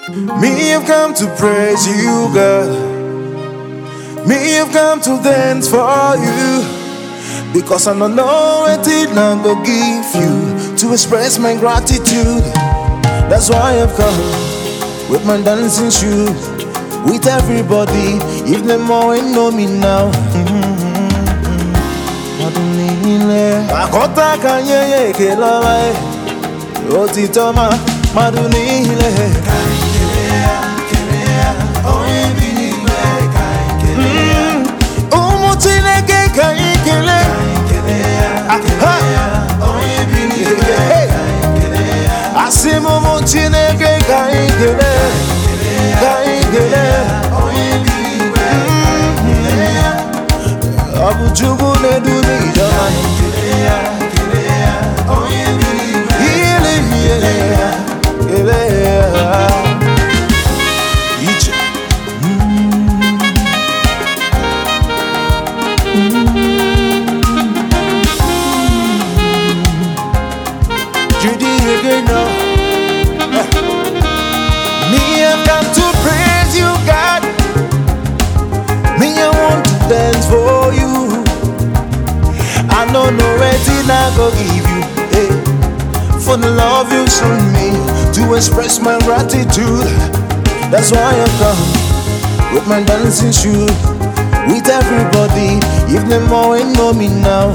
Me have come to praise you, God. Me have come to dance for you. Because I don't know what it long go give you to express my gratitude. That's why I've come with my dancing shoes. With everybody, if them all ain't know me now. Akọta ka nye ya ekele ọma ya, otito ma mmadụ niile. Mm, Ụmụ Chineke ka anyị kelee. Aha. Hey. Asị m ụmụ Chineke ka anyị kelee. Ka anyị kelee. Ọ bụ Chukwu na-edu n'ije ọma. Ile ihe ya, kelee ya. Ije. Judy again now. Me have come to praise you, God. Me I want to dance for you. I know no reason I go give you, hey, for the love you shown me to express my gratitude. That's why I come with my dancing shoes, with everybody. If them all ain't know me now.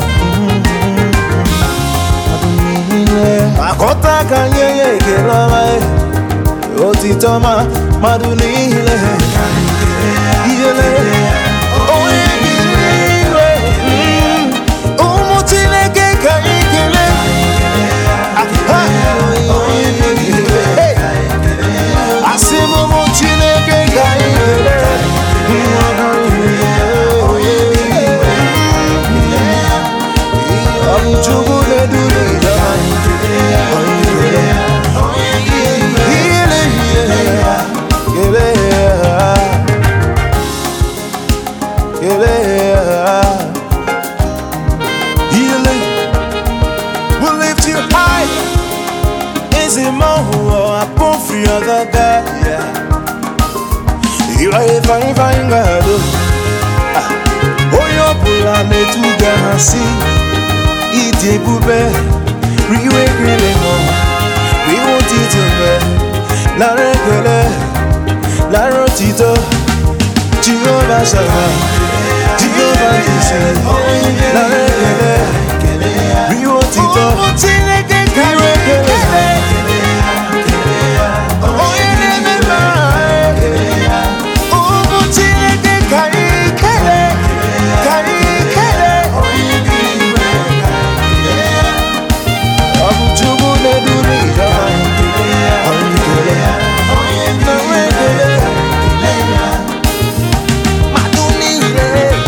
Akọta ka nye ya ekele ọma ya, otito ma mmadụ niile. Ijele, onye bi n'igwe, mm, ụmụ Chineke ka anyị kelee. Aha. Hey. Asị m ụmụ Chineke ka anyị kelee. Ọ bụ Chukwu na-edu n'ije Ile ihe ya, kelee ya. Kelee ya. Healing will lift you high. Is it more upon free other guy? Yeah. You are a fine, fine God. Onye ọbụla metụga ha si ịdị ebube riwe ekele nọ riwe otito mbe lara ekele lara otito Jehova Shama Jehova Jise lara ekele riwe otito riwe ekele onye na-eme mma ụmụ Chineke ka anyị kelee ka anyị kelee ọ bụ Chukwu na-edu n'ije anyị kelee na nwa ekele mmadụ niile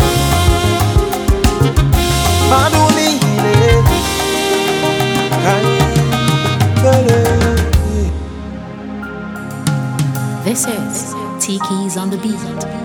mmadụ niile ka anyị kelee This is T Keys on the Beat.